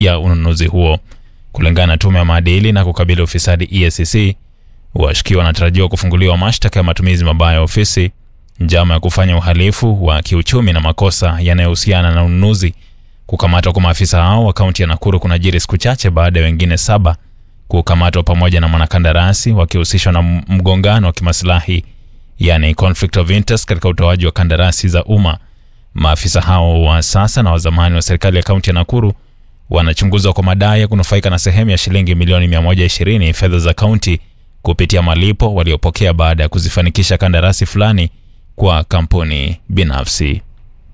ya ununuzi huo. Kulingana na tume ya maadili na kukabili ufisadi EACC, washukiwa wanatarajiwa kufunguliwa mashtaka ya matumizi mabaya ya ofisi, njama ya kufanya uhalifu wa kiuchumi na makosa yanayohusiana na ununuzi. Kukamatwa kwa maafisa hao wa kaunti ya Nakuru kunajiri siku chache baada ya wengine saba kukamatwa pamoja na mwanakandarasi wakihusishwa na mgongano wa kimaslahi yani conflict of interest katika utoaji wa kandarasi za umma. Maafisa hao wa sasa na wa zamani wa serikali ya kaunti ya Nakuru wanachunguzwa kwa madai ya kunufaika na sehemu ya shilingi milioni 120 fedha za kaunti kupitia malipo waliopokea baada ya kuzifanikisha kandarasi fulani kwa kampuni binafsi.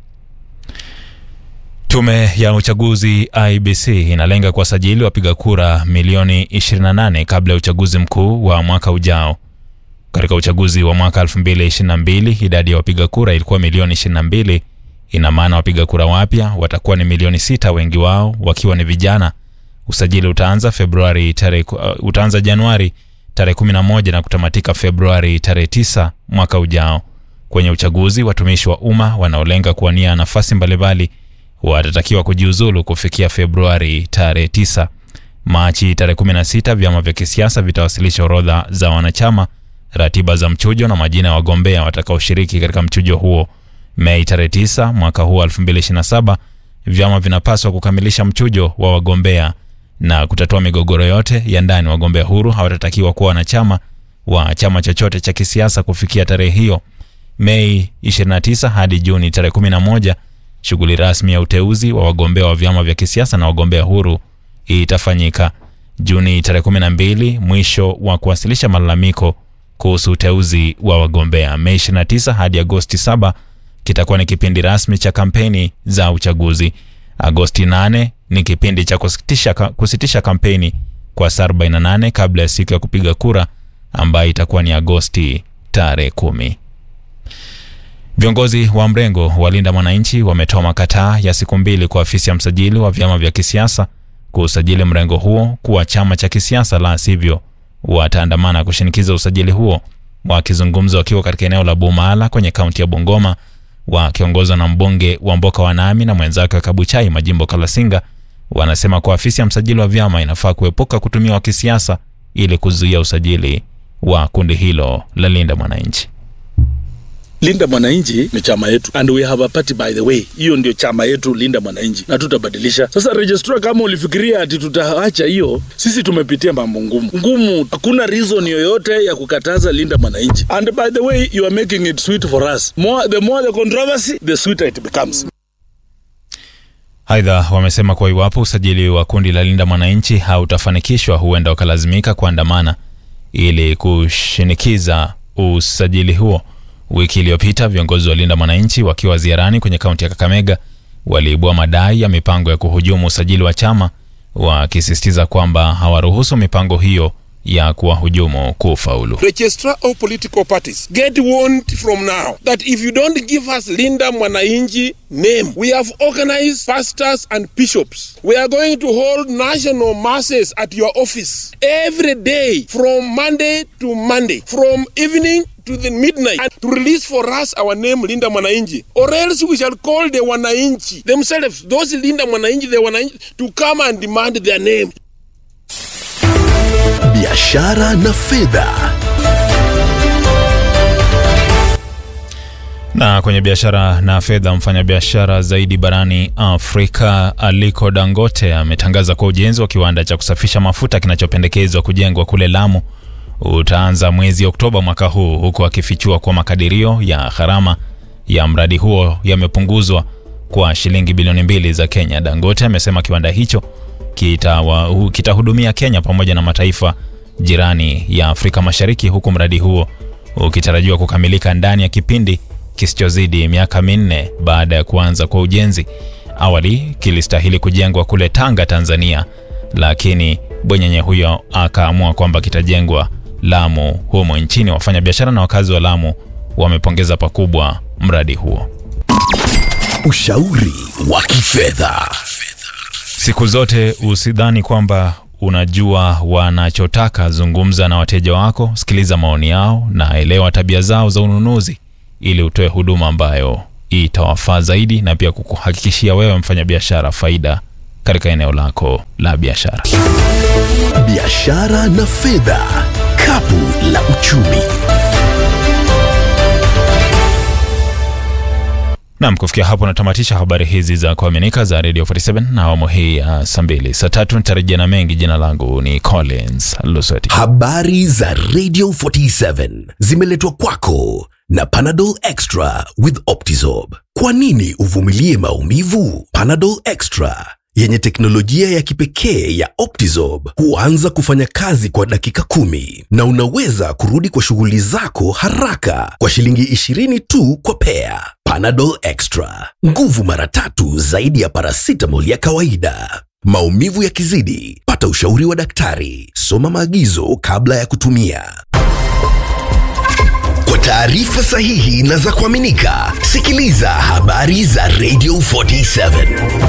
Tume ya uchaguzi IBC inalenga kuwasajili wapiga kura milioni 28 kabla ya uchaguzi mkuu wa mwaka ujao. Katika uchaguzi wa mwaka 2022 idadi ya wapiga kura ilikuwa milioni 22. Ina maana wapiga kura wapya watakuwa ni milioni sita, wengi wao wakiwa ni vijana. Usajili utaanza Februari tarehe uh, utaanza Januari tarehe 11 na kutamatika Februari tarehe 9 mwaka ujao. Kwenye uchaguzi, watumishi wa umma wanaolenga kuwania nafasi mbalimbali watatakiwa kujiuzulu kufikia Februari tarehe 9. Machi tarehe 16 vyama vya kisiasa vitawasilisha orodha za wanachama, ratiba za mchujo na majina ya wagombea watakaoshiriki katika mchujo huo. Mei tarehe 9 mwaka huu 2027, vyama vinapaswa kukamilisha mchujo wa wagombea na kutatua migogoro yote ya ndani. Wagombea huru hawatatakiwa kuwa wanachama wa chama chochote cha kisiasa kufikia tarehe hiyo. Mei 29 hadi Juni tarehe 11 shughuli rasmi ya uteuzi wa wagombea wa vyama vya kisiasa na wagombea huru itafanyika. Juni tarehe 12 mwisho wa kuwasilisha malalamiko kuhusu uteuzi wa wagombea. Mei 29 hadi Agosti 7 kitakuwa ni kipindi rasmi cha kampeni za uchaguzi. Agosti 8 ni kipindi cha kusitisha, kusitisha kampeni kwa saa 48 kabla ya siku ya kupiga kura ambayo itakuwa ni Agosti tarehe 10. Viongozi wa mrengo wa Linda Mwananchi wametoa makataa ya siku mbili kwa afisi ya msajili wa vyama vya kisiasa kusajili mrengo huo kuwa chama cha kisiasa, la sivyo wataandamana kushinikiza usajili huo. Wakizungumza wakiwa katika eneo la Bumala kwenye kaunti ya Bungoma, wakiongozwa na mbunge wa Mboka Wanami na mwenzake wa Kabuchai Majimbo Kalasinga, wanasema kuwa afisi ya msajili wa vyama inafaa kuepuka kutumiwa kisiasa ili kuzuia usajili wa kundi hilo la Linda Mwananchi. Linda Mwananchi ni chama yetu and we have a party by the way. Hiyo ndio chama yetu Linda Mwananchi na tutabadilisha. Sasa registrar, kama ulifikiria ati tutaacha hiyo, sisi tumepitia mambo ngumu ngumu. Hakuna reason yoyote ya kukataza Linda Mwananchi. And by the way you are making it sweet for us. More, the more the controversy, the sweeter it becomes. Aidha, wamesema kuwa iwapo usajili wa kundi la Linda Mwananchi hautafanikishwa, huenda wakalazimika kuandamana ili kushinikiza usajili huo. Wiki iliyopita viongozi wa Linda Mwananchi wakiwa ziarani kwenye kaunti ya Kakamega waliibua madai ya mipango ya kuhujumu usajili wa chama, wakisisitiza kwamba hawaruhusu mipango hiyo ya kuwahujumu kufaulu. Registrar of political parties get warned from now that if you don't give us Linda Mwananchi name we have organized pastors and bishops we are going to hold national masses at your office every day from Monday to Monday from evening to the midnight and to release for us our name Linda Mwananchi or else we shall call the Wananchi themselves those Linda Mwananchi the Wananchi to come and demand their name biashara na fedha. Na kwenye biashara na fedha, mfanyabiashara zaidi barani Afrika Aliko Dangote ametangaza kuwa ujenzi wa kiwanda cha kusafisha mafuta kinachopendekezwa kujengwa kule Lamu utaanza mwezi Oktoba mwaka huu, huku akifichua kuwa makadirio ya gharama ya mradi huo yamepunguzwa kwa shilingi bilioni mbili za Kenya. Dangote amesema kiwanda hicho kitahudumia kita Kenya pamoja na mataifa jirani ya Afrika Mashariki, huku mradi huo ukitarajiwa kukamilika ndani ya kipindi kisichozidi miaka minne baada ya kuanza kwa ujenzi. Awali kilistahili kujengwa kule Tanga, Tanzania, lakini bwenyenye huyo akaamua kwamba kitajengwa Lamu humo nchini. Wafanyabiashara na wakazi wa Lamu wamepongeza pakubwa mradi huo. Ushauri wa kifedha. Siku zote usidhani kwamba unajua wanachotaka. Zungumza na wateja wako, sikiliza maoni yao na elewa tabia zao za ununuzi, ili utoe huduma ambayo itawafaa zaidi na pia kukuhakikishia wewe mfanyabiashara faida katika eneo lako la biashara. Biashara na fedha, kapu la uchumi. Nam, kufikia hapo natamatisha habari hizi za kuaminika za Radio 47 na awamu hii ya saa mbili. Saa tatu nitarejea na mengi. Jina langu ni Collins Lusweti. Habari za Radio 47 zimeletwa kwako na Panadol Extra with Optizorb. Kwa nini uvumilie maumivu? Panadol Extra yenye teknolojia ya kipekee ya Optizorb huanza kufanya kazi kwa dakika kumi na unaweza kurudi kwa shughuli zako haraka kwa shilingi 20 tu kwa pea. Panadol Extra, nguvu mara tatu zaidi ya paracetamol ya kawaida. Maumivu yakizidi, pata ushauri wa daktari. Soma maagizo kabla ya kutumia. Kwa taarifa sahihi na za kuaminika, sikiliza habari za Radio 47.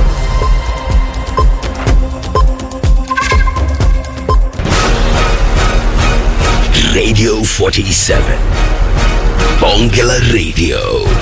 Radio 47. Bonge la Radio.